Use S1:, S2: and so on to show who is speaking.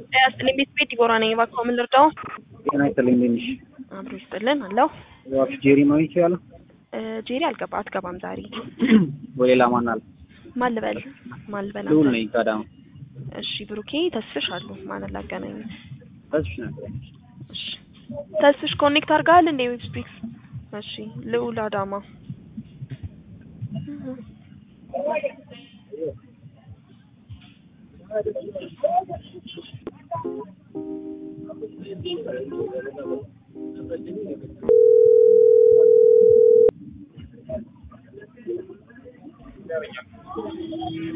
S1: ጤና ይስጥልኝ ቤት ቤት ይጎራ ነኝ። እባክዎ ምን ልርዳው?
S2: ጤና ይስጥልኝ እንዴት ነሽ?
S1: አብሮ ይስጥልን አለው።
S2: እባክሽ ጄሪ ማግኘት ይችላለሁ?
S1: እ ጄሪ አልገባ አትገባም ዛሬ።
S2: ወይ ሌላ ማን አለ?
S1: ማን ልበል ማን ልበል?
S2: ልዑል
S1: አንተ?
S2: ነኝ ከአዳማ።
S1: እሺ ብሩኬ ተስፍሽ አሉ ማንን ላገናኝ?
S2: ተስፍሽ ነበር።
S1: እሺ ተስፍሽ ኮኔክት አድርገሃል እንዴ ዌብ ስፒክስ? እሺ ልዑል አዳማ